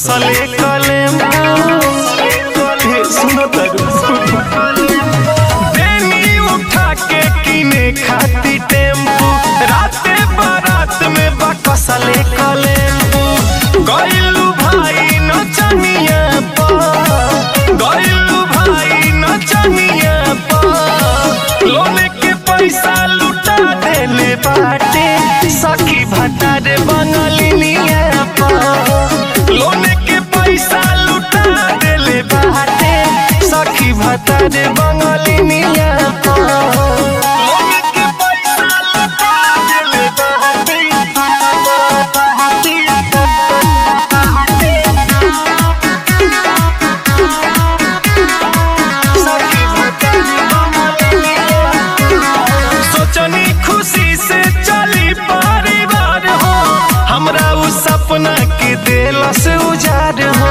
कसले कलेम हे सुनो तरू बेनी उठा के किने खाती टेम्पू राते बारात में बा कसले कलेम्पू गइलू भाई नचनिया पा गइलू भाई नचनिया पा लोने के पैसा लुटा देले बाटे सखी भटारे बंगलिनिया पा लोने के पैसा लुटा देले बाटे सखी भटारे बंगलिनिया पा लोने के पैसा लुटा देले सखी भटारे बंगलिनिया सोचनी खुशी से चली परिवार हो हमरा उ सपना के दिल से उजाड़ हो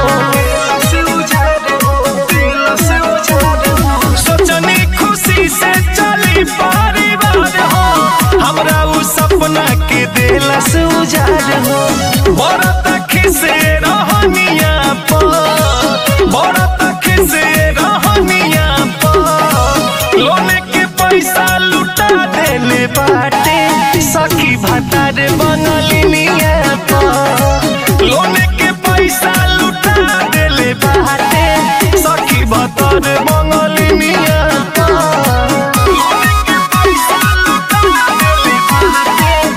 सोचनी खुशी से चली परिवार हो हमरा उ सपना के दिल से उजाड़ हो बड़ा तक से रहनिया पा बड़ा तक से रहनिया पा लोने के पैसा लुटा देले बाटे सखी भटारे बनलिनिया पा लोने के पैसा लुटा देले बाटे सखी भटारे बनलिनिया पा लोने के पैसा लुटा देले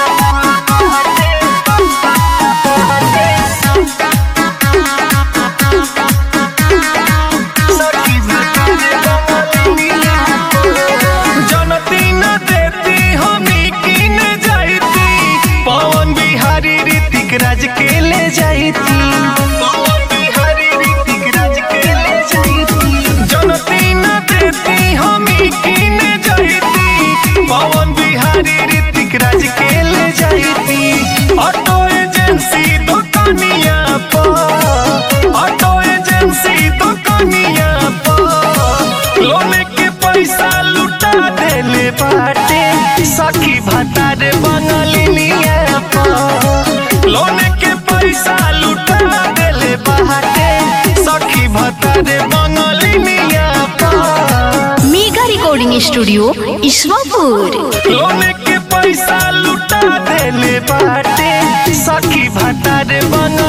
सखी भटारे बनलिनिया जनती न देती हमी किन जाती पवन बिहारी ऋतिक राज के ले जाती पवन बिहारी ऋतिक राज के ले जाती जनती न देती हमी किन जाती पवन बिहारी ऋतिक राज के ले जाती ऑटो एजेंसी दुकानिया पर ऑटो एजेंसी दुकानिया पर लोने के पैसा लुटा देले बाटे सखी भटारे बनलिनिया पर लोने के पैसा लुटा देले बाटे सखी भटारे बनलिनिया पर मेगा रिकॉर्डिंग स्टूडियो ईश्वरपुर लोने के पैसा लुटा देले बाटे सखी भटारे बन